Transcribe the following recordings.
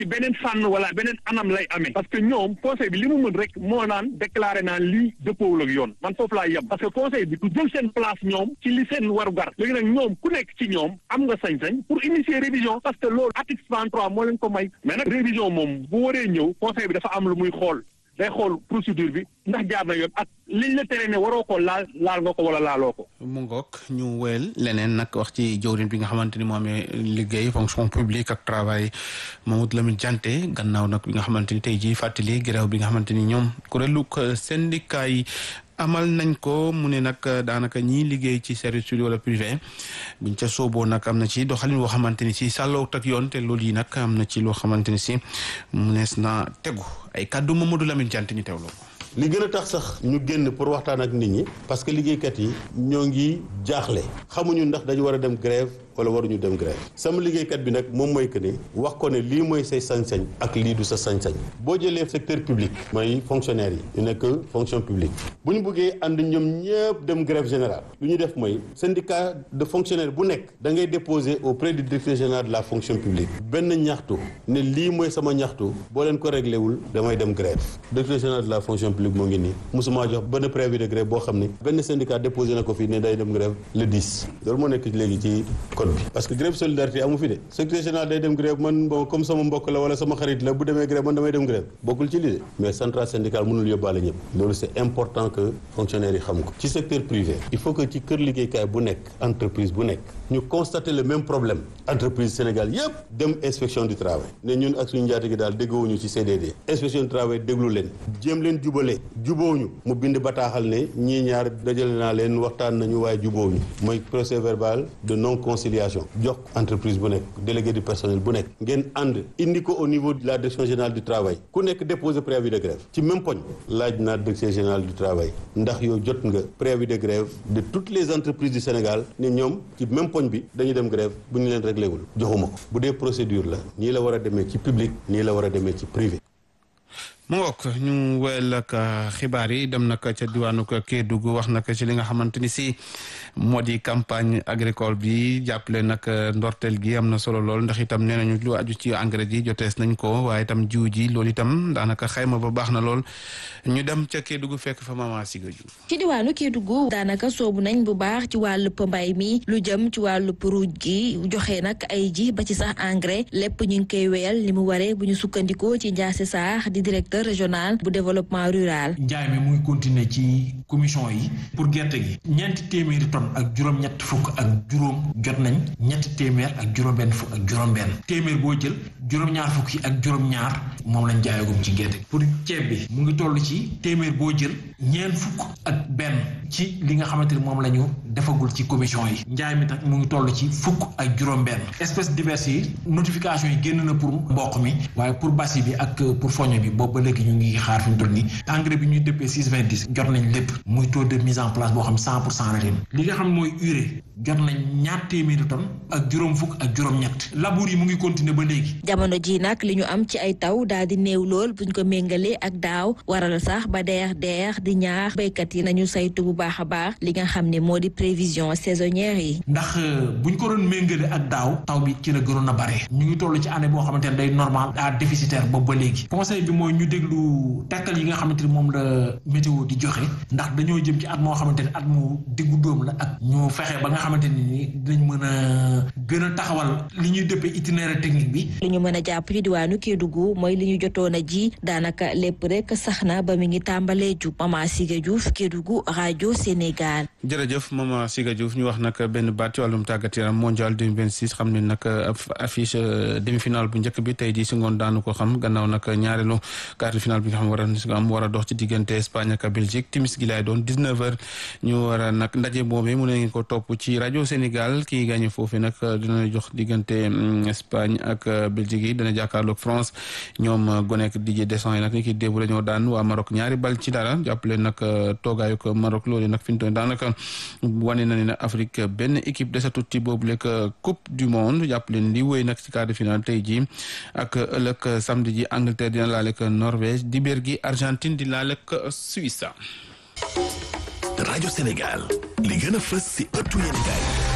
ci beneen fànn wala beneen anam lay amee parce que ñoom conseil bi li mu mën rek moo naan déclaré naan lii dëppoowul ak yoon man foofu laa yem parce que conseil bi du jël seen place ñoom ci li seen waru gar léegi nag ñoom ku nekk ci ñoom am nga sañ-sañ pour initier révision parce que loolu article 33 moo leen ko may mais nag révision moom bu waree ñëw conseil bi dafa am lu muy xool day xool procédure bi ndax jaar na yoon ak liñ la tere ne waroo ko laal laal nga ko wala laaloo ko. mu ngoog ñu wéyal leneen nag wax ci jawriñ bi nga xamante ni moo amee liggéey fonction publique ak travail Mamadou Lamine Dianté gannaaw nag bi nga xamante ni tey jii fàttali grève bi nga xamante ni ñoom kuréelu syndicat yi amal nañ ko mu ne nag daanaka ñii liggéey ci service public wala privé buñ ca sooboo nag am na ci doxalin woo xamante ni si sàlloo tak yoon te loolu yi nag am na ci loo xamante ni si mu nees na tegu ay kàddu Mamadou Lamine Dianté ñu teewloo ko. li gën a tax sax ñu génn pour waxtaan ak nit ñi parce que liggéeykat yi ñoo ngi jaaxle xamuñu ndax dañu war a dem grève wala waruñu dem grève sama liggéeykat bi nag moom mooy que ne wax ko ne lii mooy say sañ-sañ ak lii du sa sañ-sañ boo jëlee secteur public mooy fonctionnaire yi ñu nekk fonction publique bu ñu bëggee ànd ñoom ñëpp dem grève générale lu ñu def mooy syndicat de fonctionnaire bu nekk da ngay déposer auprès du directeur général de la fonction publique benn ñaxtu ne lii mooy sama ñaxtu boo leen ko réglé wul damay dem grève directeur général de la fonction publique moo ngi nii musuma jox benn préavis de grève boo xam ne benn syndicat déposé na ko fii ne day dem grève le 10 loolu moo nekk léegi ci code bi parce que grève solidarité amu fi de secrétaire général day dem grève man bon comme sama mbokk la wala sama xarit la bu demee grève man damay dem grève bokkul ci lii de mais centrale syndicale mënul yóbbaale ñëpp loolu c'est important que fonctionnaires yi xam ko ci secteur privé il faut que ci kër liggéeykaay bu nekk entreprise bu nekk ñu constater le même problème entreprise Sénégal yëpp dem inspection du travail ne ñun ak suñu njaati gi daal déggoowuñu ci CDD inspection du travail déglu leen jéem leen jubale jubóowuñu mu bind bataaxal ne ñii ñaar dajale naa leen waxtaan nañu waaye jubóowuñu mooy procès verbal de non conciliation jox entreprise bu nekk délégué du personnel bu nekk ngeen ànd indi ko au niveau de la direction générale du travail ku nekk déposer préavis de grève ci même poñ laaj naa direction générale du travail ndax yow jot nga préavis de grève de toutes les entreprises du Sénégal ne ñoom ci même poñ bi dañuy dem grève bu ñu leen réglé wul joxuma ko bu dee procédure la nii la war a demee ci public nii la war a demee ci privé mu ngoog ñu wéyal ak xibaar yi dem nag ca diwaanu Kédougou wax nag ci li nga xamante ni si moo di campagne agricole bi jàppale nag ndorteel gi am na solo lool ndax itam nee nañu lu aju ci engrais ji jotees nañ ko waaye itam jiw ji loolu itam daanaka xayma ba baax na lool ñu dem ca Kédougou fekk fa Mama Siga Diouf ci diwaanu Kédougou daanaka soobu nañ bu baax ci wàllub mbay mi lu jëm ci wàllub ruuj gi joxe nag ay ji ba ci sax engrais lépp ñu ngi koy wéyal li mu waree bu ñu sukkandikoo ci Ndiasse Sarr di directeur régional bu développement rural. njaay mi muy continuer ci commission yi pour gerte gi ñeenti téeméeri tonnes ak juróom-ñett fukk ak juróom jot nañ ñetti téeméer ak juróom-benn fukk ak juróom-benn téeméer boo jël juróom-ñaar fukk yi ak juróom-ñaar moom lañ jaayagum ci gerte gi pour ceeb bi mu ngi toll ci téeméer boo jël ñeent fukk ak benn ci li nga xamante ni moom la ñu defagul ci commission yi njaay mi tax mu ngi toll ci fukk ak juróom-benn espèces diverses yi notification yi génn na pour mboq mi waaye pour basi bi ak pour foño bi boobu ba léegi ñu ngi xaar fi mu toll nii engrais bi ñuy dëppee six vingt dix jot nañ lépp muy taux de mise en place boo xam cent pour cent la ren li nga xam mooy urée jot nañ ñaar téeméeri tonnes ak juróom fukk ak juróom-ñett labour yi mu ngi continuer ba léegi. jamono ji nag li ñu am ci ay taw daal di néew lool buñ ko méngalee ak daaw waral sax ba deex deex di ñaax béykat yi nañu saytu bu baax a baax li nga xam ne moo di prévision saisonnière yi. ndax buñ ko doon méngale ak daaw taw bi ci la gënoon a bare ñu ngi toll ci année boo xamante ne day normal à déficitaire boobu ba léegi conseil bi mooy ñu déglu tekkal yi nga xamante ni moom la météo di joxe ndax dañoo jëm ci at moo xamante ne at mu diggu dóom la ak ñu fexe ba nga xamante ni dinañ mën a gën a taxawal li ñuy dëppee itinéraire technique bi. li ñu mën a jàpp ci diwaanu Kédougou mooy li ñu jotoon a ji daanaka lépp rek sax na ba mi ngi tàmbalee jub Mama Siga Diouf Kédougou rajo Sénégal. jërëjëf Mama Siga Diouf ñu wax nag benn baat ci wàllum tàggat yaram mondial 2026 xam ne nag affiche demi-finale bu njëkk bi tey jii si ngoon daanu ko xam gannaaw nag ñaareelu quart de finale bi nga xam war a am war a dox ci diggante Espagne ak Belgique timis gi laay doon 19h ñu war a nag ndaje boobee mu ne ngeen ko topp ci rajo Sénégal kii gagné foofu nag dina jox diggante Espagne ak Belgique yi dana jàkkaarloog France ñoom gonek Didier Deschamps yi nag ni ki démb dañoo daan waa Maroc ñaari bal ci dara jàppale nag toogaayu ko Maroc loolu nag fi mu toll daanaka wane na ne nag Afrique benn équipe desatut ci boobu lekk coupe du monde jàppale li wéy nag ci quart de finale tey jii ak ëllëg samedi ji Angleterre dina laale ak Norvège dibéer gi Argentine di laale ak Suisse. rajo Sénégal li gën a fës si ëttu yéenekaay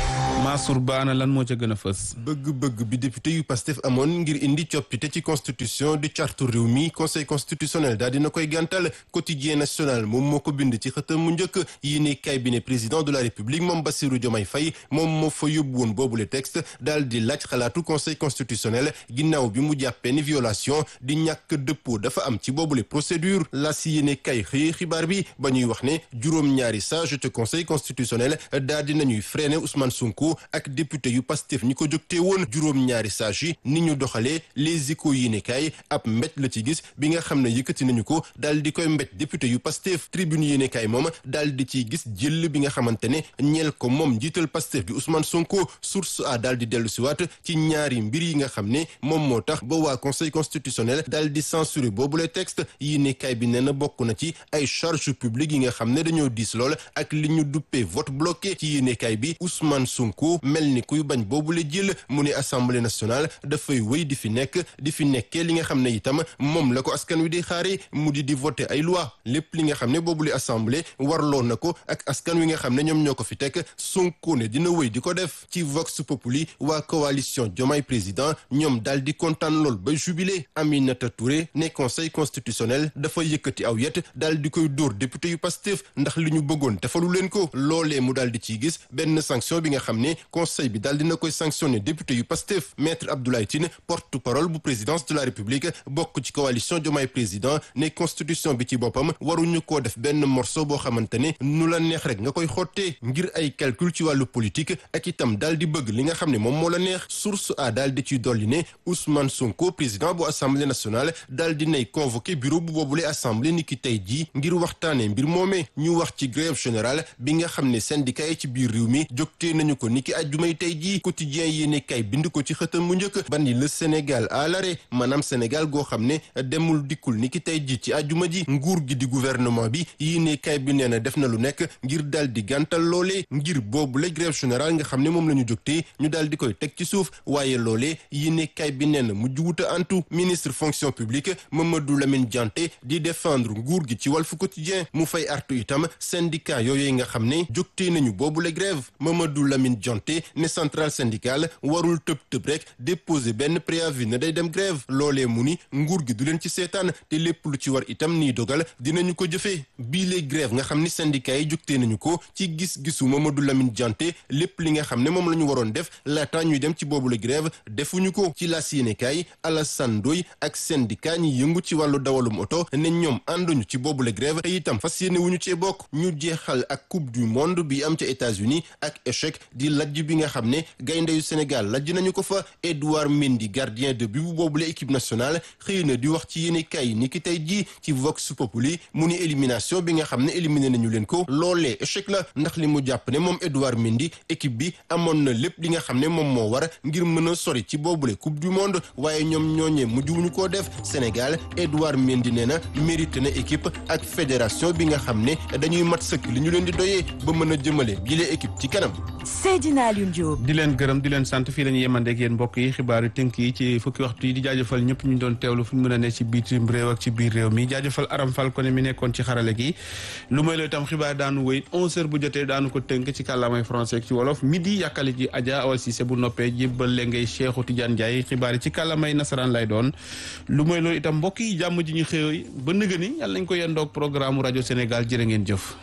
Mansour Ba ana lan moo ca gën a fës. bëgg-bëgg bi député yu Pastef amoon ngir indi coppite ci constitution di cartu réew mi conseil constitutionnel daal dina koy gàntal quotidien national moom moo ko bind ci xëtam mu njëkk yi ne cabinet président de la république moom Bassirou Diomaye Faye moom moo fa yóbbu woon boobule texte daal di laaj xalaatu conseil constitutionnel ginnaaw bi mu jàppee ni violation di ñàkk dëppoo dafa am ci boobule procédure la si yéene kay xëy xibaar bi ba ñuy wax ne juróom-ñaari sage te conseil constitutionnel daal di nañuy freiné Ousmane Sonko ak député yu Pastef ñi ko jógtee woon juróom-ñaari sage yi ni ñu doxalee les échos yéene kay ab mbéj la ci gis bi nga xam ne yëkkati nañu ko daal di koy mbéj député yu Pastef tribune yéene kay moom daal di ciy gis jël bi nga xamante ne ñeel ko moom njiital Pastef bi Ousmane Sonko source a daal di dellu siwaat ci ñaari mbir yi nga xam ne moom moo tax ba waa conseil constitutionnel daal di censuré boobule texte yéene kay bi nee na bokk na ci ay charge publique yi nga xam ne dañoo diis lool ak li ñu duppee vote bloqué ci yéene kay bi Ousmane Sonko mel ni kuy bañ boobule jël mu ne assemblée nationale dafay wéy di fi nekk di fi nekkee li nga xam ne itam moom la ko askan wi di xaare mu di di voter ay loi lépp li nga xam ne boobule assemblée warloo na ko ak askan wi nga xam ne ñoom ñoo ko fi teg Sonko ne dina wéy di ko def ci Vox Populi waa coalition Diomaye président ñoom daal di kontaan lool ba jubilé Aminata Touré ne conseil constitutionnel dafa yëkkati aw yet daal di koy dóor député yu Pastef ndax li ñu bëggoon defalu leen ko loolee mu daal di ciy gis benn sanction bi nga xam ne conseil bi daal dina koy sanctionné député yu Pastef maître Abdoulaye Tine porte-parole bu présidence de la République bokk ci coalition Diomaye président ne constitution bi ci boppam waruñu koo def benn morceau boo xamante ne nu la neex rek nga koy xottee ngir ay calcul ci wàllu politique ak itam daal di bëgg li nga xam ne moom moo la neex source a daal di ciy dolli ne Ousmane Sonko président bu assemblée nationale daal di nay convoqué bureau bu boobule assemblée ni ki tey jii ngir waxtaanee mbir moomee ñu wax ci grève générale bi nga xam ne syndicat yi ci biir réew mi jógtee nañu ko ni ki ajjumay tey jii quotidien yéene kay bind ko ci xëtam mu njëkk ban le Sénégal à l'arrêt maanaam Sénégal goo xam ne demul dikkul ni ki tey jii ci ajjuma ji nguur gi di gouvernement bi yéene kay bi nee na def na lu nekk ngir daal di gàntal loolee ngir boobu la grève générale nga xam ne moom la ñu jógtee ñu daal di koy teg ci suuf waaye loolee yéene kay bi nee na mujj wuta antu ministre fonction publique Mamadou Lamine Dianté di défendre nguur gi ci Walf Quotidien mu fay artu itam syndicat yooyu nga xam ne jógtee nañu boobu la grève Mamadou Lamine Dianté ne centrale syndicale warul tëb tëb rek déposer benn préavis ne day dem grève loolee mu ni nguur gi du leen ci seetaan te lépp lu ci war itam nii dogal dinañu ko jëfee bii les grève nga xam ni syndicat yi jógtee nañu ko ci gis-gisu Mamadou Lamine Dianté lépp li nga xam ne moom la ñu waroon def laata ñuy dem ci boobu la grève defuñu ko ci la yéenekaay Alassane Ndoye ak syndicat ñi yëngu ci wàllu dawalum oto ne ñoom ànduñu ci boobu la grève te itam fas yéene wuñu cee bokk ñu jeexal ak coupe du monde bi am ca États-Unis ak échec di lajj bi nga xam ne gaynde yu Sénégal lajj nañu ko fa Edouard Mendy gardien de but bu boobule équipe nationale xëy na di wax ci yéenekaay yi ni ki tey jii ci Vox Populi mu ni élimination bi nga xam ne éliminé nañu leen ko loolee échec la ndax li mu jàpp ne moom Edouard Mendy équipe bi amoon na lépp li nga xam ne moom moo war ngir mën a sori ci boobule coupe du monde waaye ñoom ñooñee mujjuwuñu koo def Sénégal Edouard Mendy nee na mérité na équipe ak fédération bi nga xam ne dañuy mat sëkk li ñu leen di doyee ba mën a jëmale bile équipe ci kanam. Seydina Alioune Diop. di leen gërëm di leen sant fii la ñu yemandeeg yéen mbokk yi xibaaru tënk yi ci fukki waxtu yi di jaajëfal ñëpp ñu doon teewlu fu ñu mën a ne ci bitim réew ak ci biir réew mi jaajëfal Aram Fall ko ne mi nekkoon ci xarale gi lu may looy tam xibaar daanu wéy 11h bu jotee daanu ko tënk ci kàllaamay français ak ci wolof midi yàkkali ji Adja Awa Cissé bu noppee jébbal leen ngay Cheikhou Tidiane Ndiaye xibaar yi ci kàllaamay nasaraan lay doon lu may looy itam mbokk yi jàmm ji ñu xëy ba nëgë ni yàlla nañ ko yendoog programme rajo Sénégal jërë ngeen jëf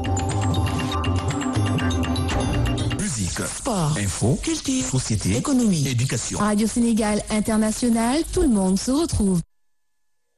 Sport, info, culture, société, économie, éducation. Radio Sénégal International, tout le monde se retrouve.